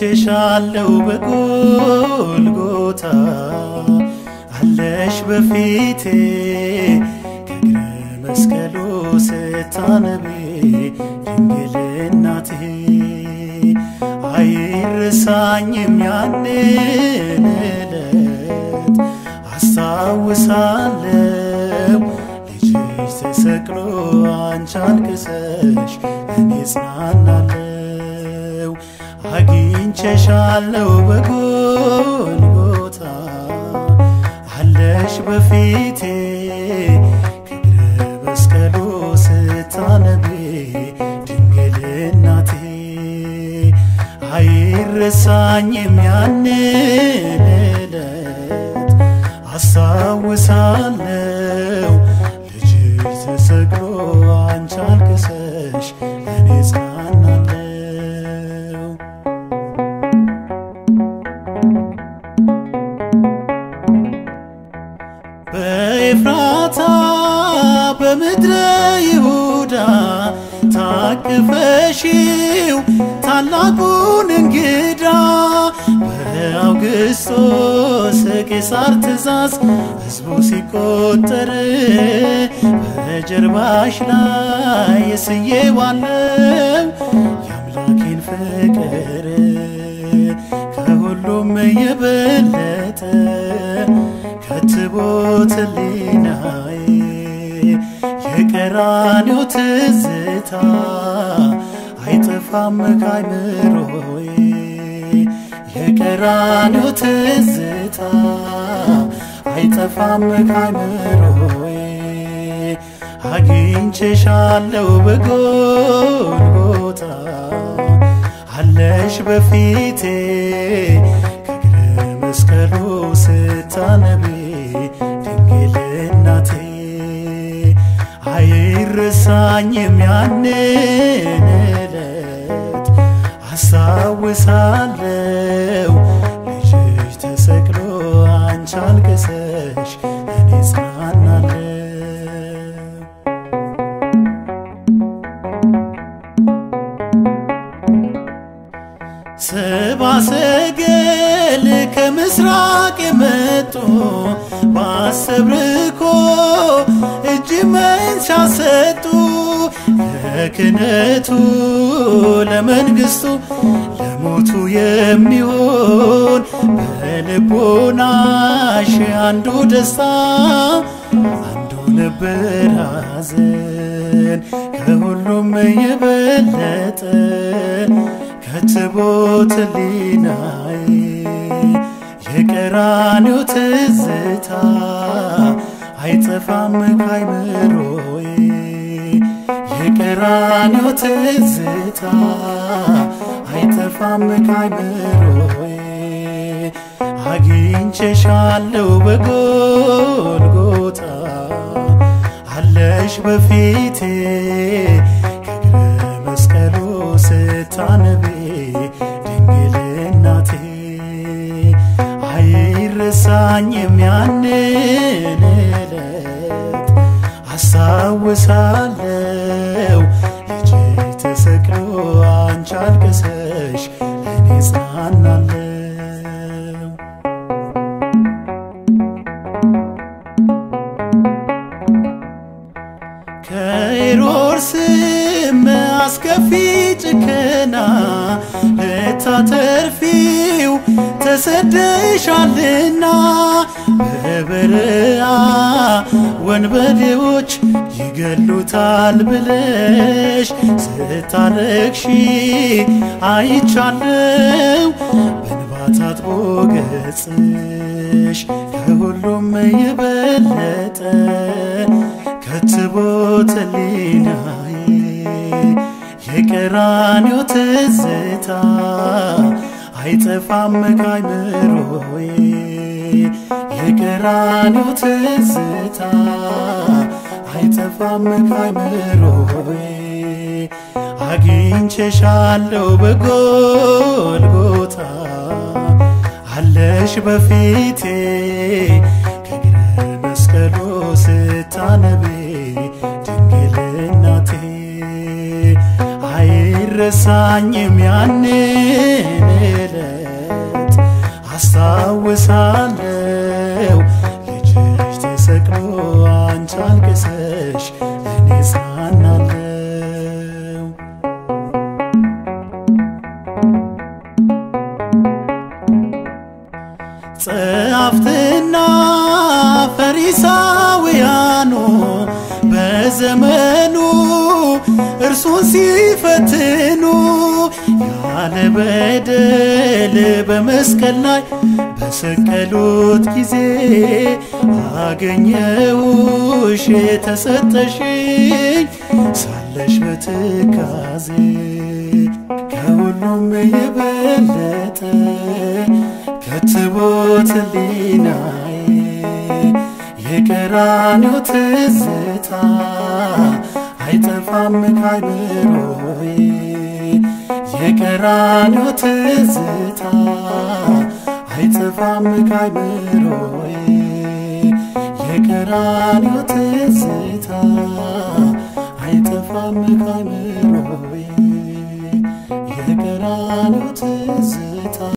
አግኝቼሻለሁ በጎልጎታ አለሽ በፊቴ ከእግረ መስቀሉ ስታነቢ ድንግል እናቴ አይረሳኝም ያንን ዕለት አስታውሳለሁ ልጅሽ ተሰቅሎ አንቺ አልቅሰሽ እኔ ጽናናለሁ አግኝቼሻለሁ በጎልጎታ አለሽ በፊቴ ከእግረ መስቀሉ ስታነቢ ድንግል እናቴ አይረሳኝም ያንን ዕለት አስታውሳለሁ ልጅሽ ተሰቅሎ አንቺ አልቅሰሽ እኔ ጽናናለሁ በኤፍራታ በምድረ ይሁዳ ታቅፈሽው ታላቁን እንግዳ በአውግስጦስ ቄሳር ትእዛዝ ሕዝቡ ሲቆጠር በጀርባሽ ላይ ስዬዋለው የአምላኬን ፍቅር ከሁሉም የበለጠ ከትቦት ሕሊናዬ የቀራንዮ ትዝታ አይጠፋም ካይምሮዬ የቀራንዮ ትዝታ አይጠፋም ካይምሮዬ አግኝቼሻለሁ በጎልጎታ አለሽ በፊቴ ከእግረ መስቀሉ ስታነቢ ድንግል እናቴ አይረሳኝም ያንን ዕለት አስታውሳለሁ ልጅሽ ተሰቅሎ አንቺ አልቅሰሽ እኔ ጽናናለሁ ሰባ ሰገል ከምስራቅ የመጡ ባሰብርኮ እጅ መንሻ ሰጡ ለክነቱ ለመንግስቱ ለሞቱ የሚሆን በልቦናሽ አንዱ ደስታ አንዱ ነበር ሐዘን ከሁሉም የበለጠ ከትቦት ሕሊናዬ የቀራንዮ ትዝታ አይጠፋም ካይምሮዬ የቀራንዮ ትዝታ አይጠፋም ካይምሮዬ አግኝቼሻለሁ በጎልጎታ አለሽ በፊቴ ከእግረ መስቀሉ ስታነቢ ድንግል እናቴ አይረሳኝም ያንን ዕለት አስታውሳለሁ ልጅሽ ተሰቅሎ አንቺ አልቅሰሽ እኔ ጽናናለሁ ከሄሮድስም አስከፊ ጭከና ልታተርፊው ተሰደሻልና በበረሃ ወንበዴዎች ይገሉታል ብለሽ ስታለቅሺ አይቻለው በእንባ ታጥቦ ገጽሽ ከሁሉም የበለጠ ከትቦት ሕሊናዬ የቀራንዮ ትዝታ አይጠፋም ካይምሮዬ የቀራንዮ ትዝታ አይጠፋም ካይምሮዬ አግኝቼሻለሁ በጎልጎታ አለሽ በፊቴ ከእግረ መስቀሉ ስታነቢ ድንግል እናቴ አይረሳኝም ያንን ዕለት አስታውሳለው ልጅሽ ተሰቅሎ አንቺ አልቅሰሽ እኔ ጽናናለው ጸሐፍትና ፈሪሳውያኑ በዘመኑ እርሱን ሲፈትኑ ያለ በደል በመስቀል ላይ በሰቀሉት ጊዜ አገኘውሽ ተሰጠሽኝ ሳለሽ በትካዜ ከሁሉም የበለጠ ከትቦት ሊናዬ የቀራንዮ ትዝታ አይጠፋም ካይምሮዬ የቀራንዮ ትዝታ አይጠፋም ካይምሮዬ የቀራንዮ ትዝታ አይጠፋም ካይምሮዬ የቀራንዮ ትዝታ